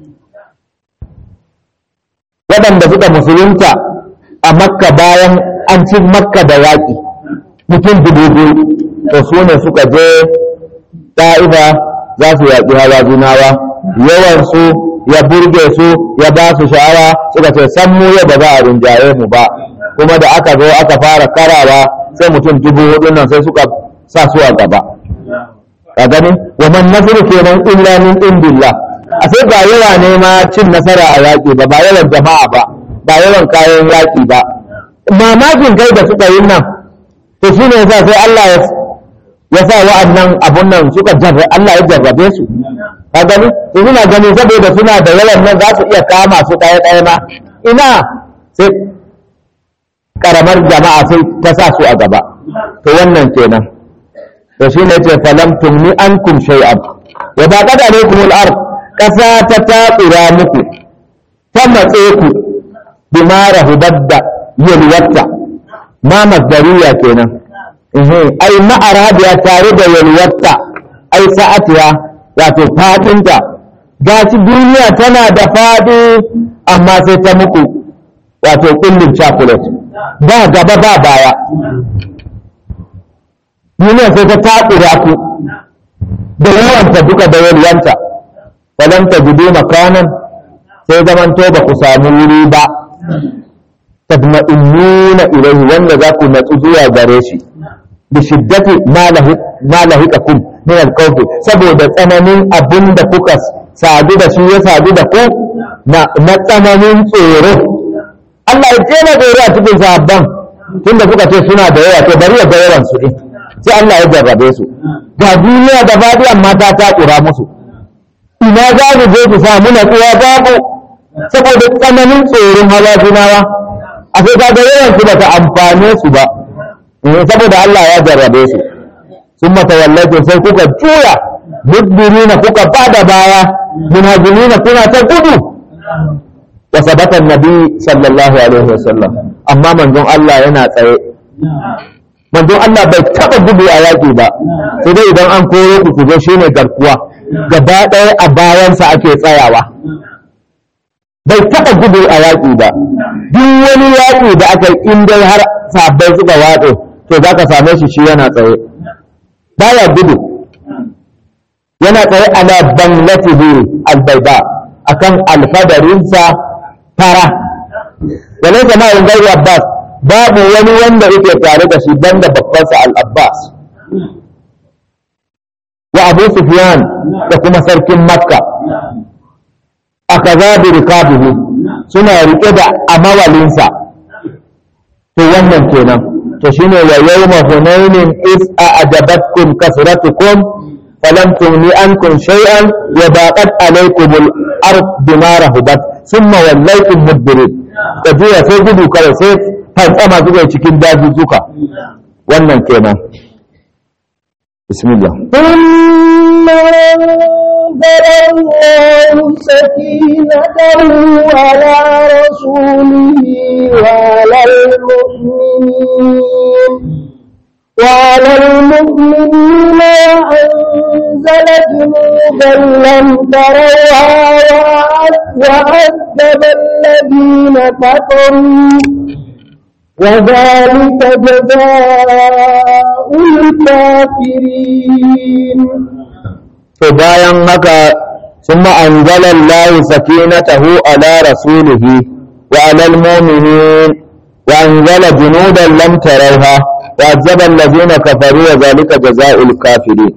waɗanda suka musulunta a makka bayan an ci makka da yaƙi mutum dubu biyu to su ne suka je ta'iba za su yaƙi hawa junawa yawansu ya burge su ya ba su sha'awa suka ce san mu yau ba za a rinjaye mu ba kuma da aka zo aka fara karawa sai mutum dubu hudu nan sai suka sa su a gaba ka gani wa man nasru kenan illa min indillah a sai ba yawa ne ma cin nasara a yaƙi ba ba yawan jama'a ba ba yawan kayan yaƙi ba mamakin kai da suka yi nan to shi ne yasa sai Allah ya ya sa wa'annan abun nan suka jarra Allah ya jarrabe su ka gani to suna gani saboda suna da yawan nan za su iya kama su ɗaya ɗaya ma ina sai karamar jama'a sai ta sa su a gaba to wannan kenan to shi ne ce falam tumni ankum shay'an wa ba qad alaykum al-ard kasa ta taƙura muku ta matse ku bima rahubat da yalwata ma masdariya kenan ai ma'arabiya tare da yalwata ai sa'atiya wato fadinta gashi duniya tana da fadi amma sai ta muku wato kullum chocolate ba gaba ba baya duniya sai ta takura ku da yawanta duka da yalwanta falam ta gudu makanan sai zamanto ba ku samu wuri ba tadma'innuna ilaihi wanda za ku natsu zuwa gare shi bi shiddati ma lahikakum min al saboda tsananin abin da kuka sadu da shi ya sadu da ku na tsananin tsoro Allah ya ce na tsoro a cikin sahabban tunda kuka ce suna da yawa to bari ya ga yawan su din sai Allah ya jarrabe su ga duniya da baɗi amma ta takura musu ina za mu je ku samu natsuwa babu saboda tsananin tsoron hawa junawa a sai ka ga yawan su bata amfane su ba saboda Allah ya jarrabe su sun mata wallace sai kuka juya mudbirina kuka bada baya munajimina kuna ta gudu wa sabata nabi sallallahu alaihi wasallam amma manzon Allah yana tsaye manzon Allah bai taba gudu a yaƙi ba sai dai idan an koro ku ku zo shine garkuwa gaba ɗaya a bayansa ake tsayawa bai taba gudu a yaƙi ba duk wani yaƙi da aka yi in dai har sabbai suka watse to za ka same shi shi yana tsaye baya gudu yana tsaye ala banglatihi albaida akan alfadarinsa fara walai zama in gairu abbas babu wani wanda yake tare da shi banda babbansa al-abbas wa abu sufyan da kuma sarkin makka aka zabi rikabuhu suna rike da amawalinsa to wannan kenan to shine wa yawma hunainin is a'jabatkum kasratukum falam tughni ankum shay'an wa baqat alaykum al-ard bima rahabat thumma wallaytum mudbirin kajiya sai gudu kawai sai fantsama suka cikin dazuzzuka wannan kenan bismillah ثم أنزل الله سكينته على رسوله وعلى المؤمنين وعلى المؤمنين وأنزل جنودا لم تروها وعذب الذين كفروا وذلك جزاء الكافرين to bayan haka ثم أنزل الله سكينته على رسوله وعلى المؤمنين وأنزل جنودا لم تروها وعذب الذين كفروا وذلك جزاء الكافرين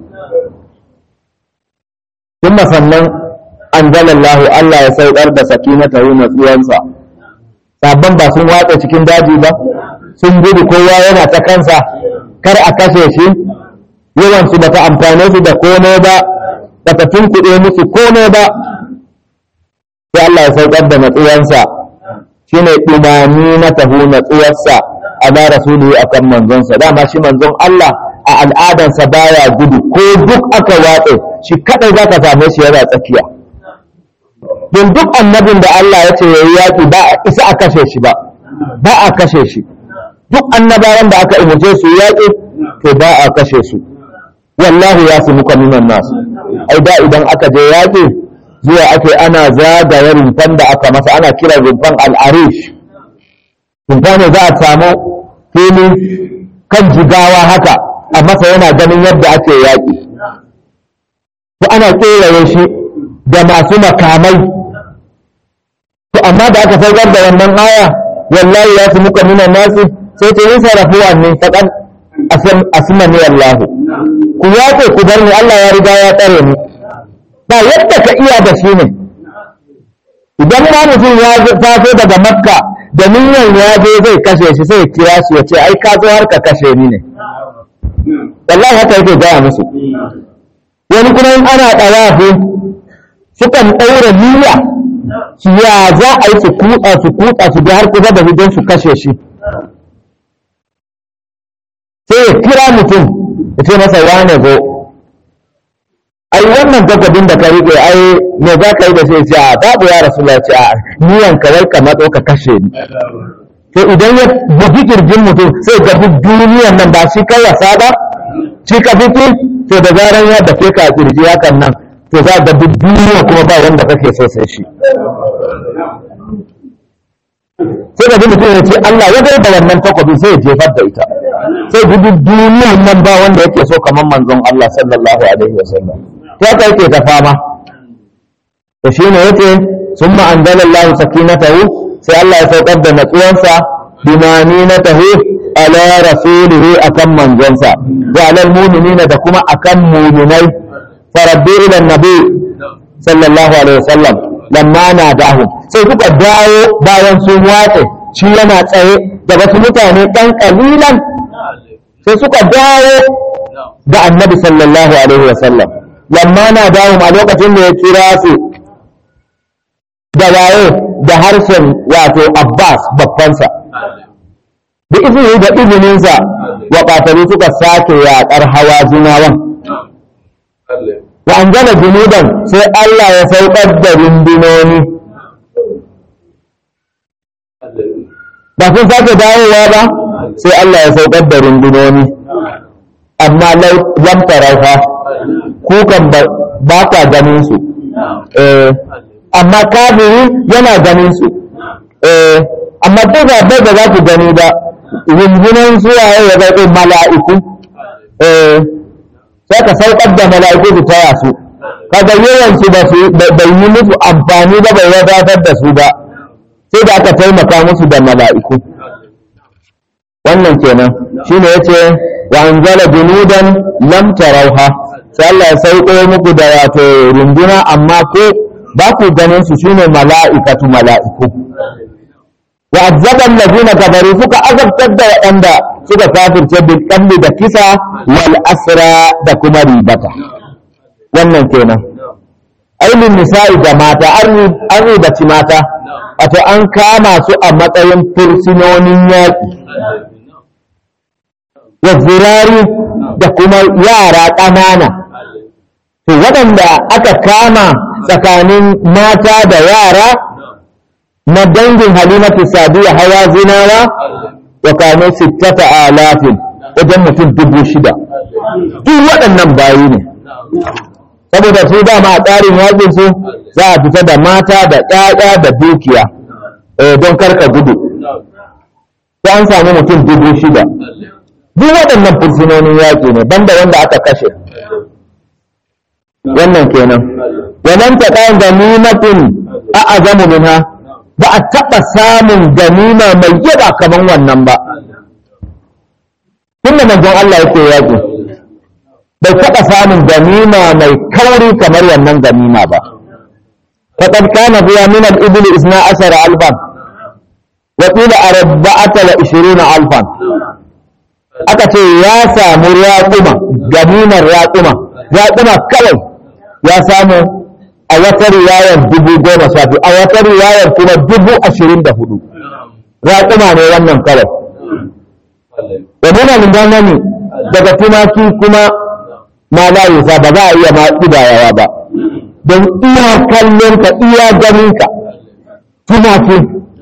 ثم sannan أنزل الله Allah ya saukar da sakinatahu natsuwansa sabon ba sun watsa cikin daji ba sun gudu kowa yana ta kansa kar a kashe shi yawansu bata amfane su da komai ba bata tunkuɗe musu komai ba sai Allah ya saukar da natsuwansa shine dumani na tahu natsuwarsa ala rasuluhu akan manzonsa dama shi manzon Allah a al'adansa baya gudu ko duk aka watse shi kadai zaka same shi yana tsakiya don duk annabin da Allah ya ce yayi yaki ba a isa a kashe shi ba ba a kashe shi duk annabawan da aka umarce su yaki to ba a kashe su wallahu ya su muka minan nasu ai da idan aka je yaki zuwa ake ana zagaya rumfan da aka masa ana kira rumfan al'arish rumfa ne za a samu fili kan jigawa haka a masa yana ganin yadda ake yaƙi to ana ƙeraye shi da masu makamai to amma da aka saukar da wannan aya wallahi ya fi muka nuna nasu sai ce yin sarrafuwa ne faɗan asmani wallahu ku yaƙe ku bar ni Allah ya riga ya tsare ni ba yadda ka iya da shi ne idan ma mutum ya taso daga makka da niyyar ya je zai kashe shi sai kira shi ya ce ai ka zo har ka kashe ni ne wallahi haka yake gaya musu wani kuma in ana ɗawafi sukan ɗaura niyya su ya za a yi su kutsa su kutsa su bi har kusa da don su kashe shi sai ya kira mutum ya ce masa wane zo ai wannan takobin da ka riƙe ai me za ka yi da sai ce a babu ya rasu ce a niyan kawai ka matso ka kashe ni to idan ya bugi kirjin mutum sai ga duk duniyan nan ba shi kai wasa ba shi ka fito to da zaran ya dafe ka a kirji hakan nan to za ga duk duniya kuma ba wanda kake so sai shi sai da mutum ya ce Allah ya da wannan takobi sai ya jefar da ita sai duk duniyan nan ba wanda yake so kamar manzon Allah sallallahu alaihi wasallam ta kai ke ta fama to shine yace summa anzalallahu sakinatahu sai Allah ya saukar da natsuwansa bimaninatahu ala rasulihi akan manzonsa wa alal mu'minina da kuma akan mu'minai faraddu ila nabi sallallahu alaihi wasallam lamma nadahu sai kuka dawo bayan sun watse shi yana tsaye da wasu mutane ɗan ƙalilan sai suka dawo ga annabi sallallahu alaihi wasallam lamma na dawo a lokacin da ya kira su da waye da harshen wato abbas babbansa da izini da izininsa wa ƙatalu suka sake yaƙar hawa zinawan wa an gana junudan sai allah ya saukar da rundunoni ba sun sake dawowa ba sai Allah ya saukar da rundunoni amma lam tarauha kukan ba ka ganin su amma kafiri yana ganin su amma duk da bai da za ku gani ba rundunan suwaye ya zaɓi mala'iku sai ka saukar da mala'iku su taya su kaga yawan su ba su bai yi musu amfani ba bai wadatar da su ba sai da aka taimaka musu da mala'iku wannan kenan shine yace wa anzala junudan lam tarawha sai Allah ya sauko muku da wato runduna amma ko ba ku ganin su shine mala'ikatu mala'iku wa azaba allazina kafaru suka azabtar da waɗanda suka kafirce bil qalbi da kisa wal asra da kuma ribata wannan kenan ainihin nisa'i da mata an ribaci mata wato an kama su a matsayin fursinonin yaƙi wa zirari da kuma yara ƙanana to waɗanda aka kama tsakanin mata da yara na dangin halimatu sadiya hawa zinawa wa kano sittata alafin wajen mutum dubu shida duk waɗannan bayi ne saboda su dama a tsarin yakin su za a fita da mata da ƴaƴa da dukiya don karka gudu sai an samu mutum dubu shida duk waɗannan fursunonin yaƙi ne banda wanda aka kashe wannan kenan wannan ta ɗayan ganimatin a azamu minha ba a taɓa samun ganima mai yaba kamar wannan ba tunda manzon Allah yake yaƙi bai taɓa samun ganima mai kauri kamar wannan ganima ba فقد كان فيها من الإبل إثنى عشر ألفا وقيل أربعة وعشرين ألفا أكتي يا سامو راقمة جمينا راقمة راقمة كوي يا سامو أوتر رواية دبو goma sha biyu a wata riwayar kuma dubu ashirin da hudu raƙuma ne wannan kawai wa muna lindanani daga tumaki kuma ma layi ba za a iya ma ƙidayawa ba don iya kallonka iya ganinka tumaki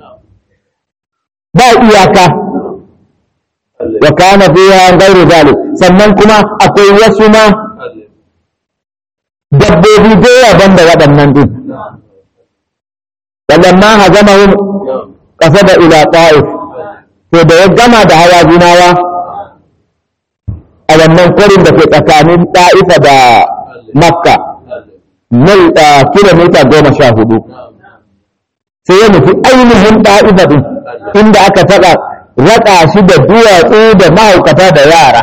ba iyaka wa kana fiha ghairu zalik sannan kuma akwai wasu ma dabbobi da yawa banda waɗannan din walamma hazamahum qasada ila ta'if to da ya gama da hawa zinawa a wannan kwarin da ke tsakanin ta'ifa da makka mil kilomita goma sha hudu sai ya nufi ainihin ɗa'ifa ɗin inda aka taɓa raƙa shi da duwatsu da mahaukata da yara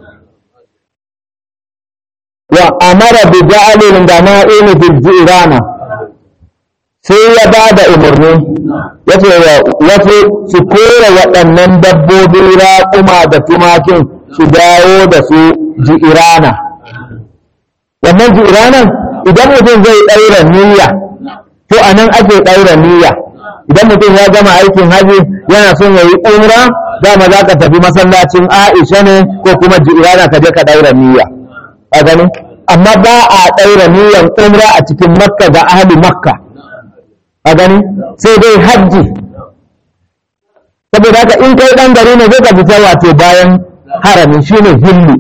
wa amara bi ja'alin da na'ini fil jirana sai ya ba da umarni ya ce wa wasu su kora waɗannan dabbobi raƙuma da tumakin su dawo da su ji'irana wannan ji'iranan idan mutum zai ɗaura niyya to a nan ake ɗaura niyya idan mutum ya gama aikin haji yana son ya yi umra dama za ka tafi masallacin aisha ne ko kuma jirana ka je ka ɗaura niyya a gani amma ba a ɗaura niyyar umra a cikin makka ga ahli makka a gani sai dai hajji saboda haka in kai ɗan gari ne zai ka fita wato bayan harami shine hillu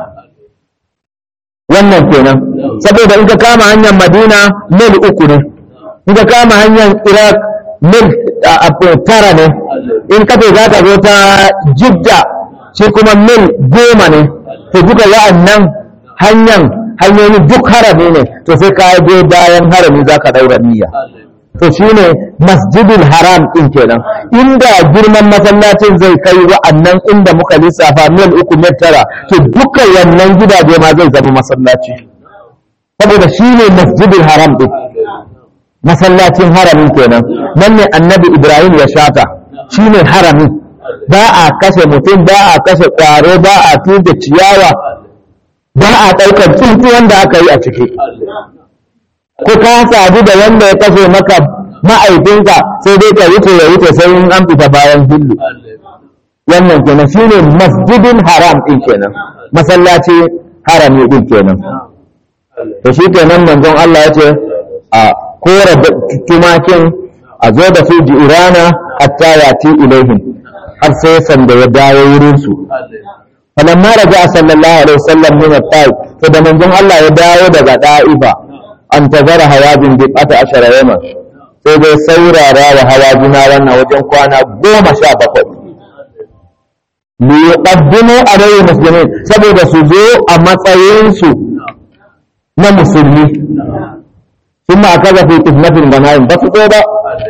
wannan kenan saboda in ka kama hanyar madina mil uku ne in ka kama hanyar iraq mil tara ne in ka za ka zo ta jidda shi kuma mil goma ne to duka wa'annan hanyar hanyoyi duk harami ne to sai ka je bayan harami za ka daura niyya to shine masjidul haram din kenan inda girman masallacin zai kai wa'annan inda muka lissafa mil uku mil tara to duka wannan gidaje ma zai zama masallaci saboda shine masjidul haram din masallacin haramin kenan nan ne annabi ibrahim ya shata shine haramin ba a kashe mutum ba a kashe kwaro ba a tuge ciyawa ba a ɗaukar tsuntsu wanda aka yi a ciki ko ka sadu da wanda ya kashe maka ma'aikinka sai dai ka wuce ya wuce sai in an fita bayan hillu wannan kenan shine masjidin haram din kenan masallaci harami din kenan to shi kenan manzon Allah ya ce a kora tumakin a zo da su jirana hatta yati ilaihim har sai sanda ya dawo wurin su falamma raja sallallahu alaihi wasallam min at-taif to da manzon Allah ya dawo daga da'ifa an tazara hawajin bi ata ashara yawma sai dai saurara wa hawajina wannan wajen kwana goma sha bakwai li yuqaddimu alayhi muslimin saboda su zo a matsayin su na musulmi sun ma kaza fi qismatin ganaim ba su zo ba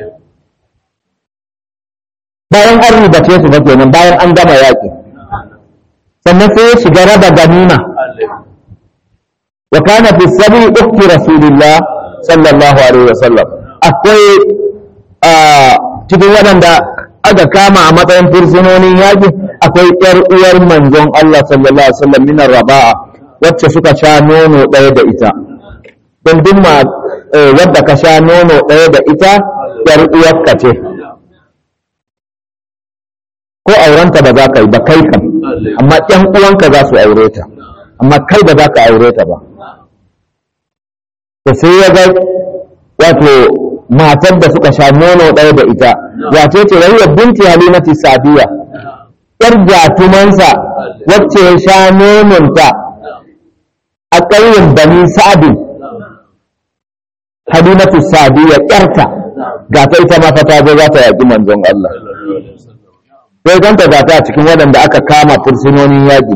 bayan an ribace su ba kenan bayan an gama yaƙi sannan sai ya shiga raba ganima wa kana fi sabi ukti rasulillah sallallahu alaihi wasallam akwai a cikin waɗanda aka kama a matsayin fursunonin yaƙi akwai ƴar uwar manzon Allah sallallahu alaihi wasallam minar raba'a wacce suka sha nono ɗaya da ita don duk ma wadda ka sha nono ɗaya da ita ƴar uwarka ce ko aurenta ba za ka yi ba kai kam amma ƴan uwanka za su aure ta amma kai ba za ka aure ta ba to sai ya ga wato matar da suka sha nono ɗaya da ita wace ce rayuwar binti halimati sadiya yar jatumansa wacce ya sha nononta a ƙauyen bani sa'adin halimatu sadiya ƴarta ga ta ita ma fata zo za ta yaƙi manzon Allah sai ganta ga ta cikin waɗanda aka kama fursunonin yaƙi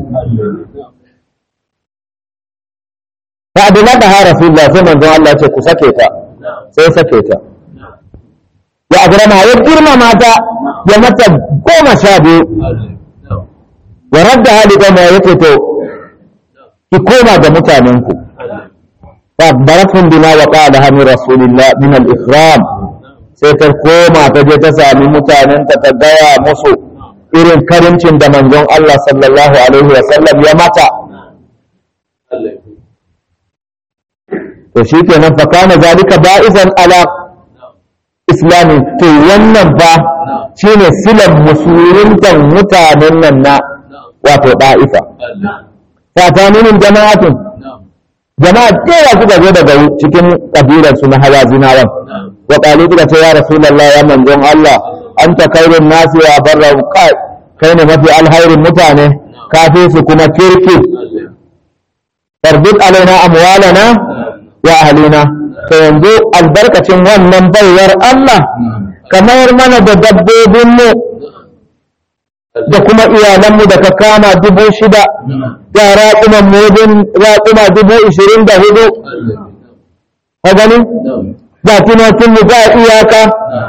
ta abu na da hara sun sai manzon Allah ce ku sake ta sai sake ta ya abu ya girmama ta ya mata goma sha biyu wa radda hali gama ya ce to ki koma ga mutanenku fa baratun bima wa qala hami rasulillah min al-ikram sai ta koma ta je ta sami mutanenta ta gaya musu irin karincin da manzon Allah sallallahu alaihi wa sallam ya mata to shi kenan fa kana zalika ba'izan ala islami to wannan ba shine silan musuluntan mutanen nan na wato da'ifa fataninin jama'atun jama'a kewa suka zo daga cikin kabilar su na hawazinawan wa qalu suka ce ya rasulullah ya manzon Allah anta khairun nasi wa barra kai kai ne mafi alhairin mutane kafi su kuma kirki tarbit alaina amwalana wa ahlina to yanzu albarkacin wannan baiwar Allah kamar mana da dabbobinmu da kuma iyalanmu da ka kama dubu shida da raƙuman mudin raƙuma dubu ishirin da hudu ka gani ga tunatinmu ba iyaka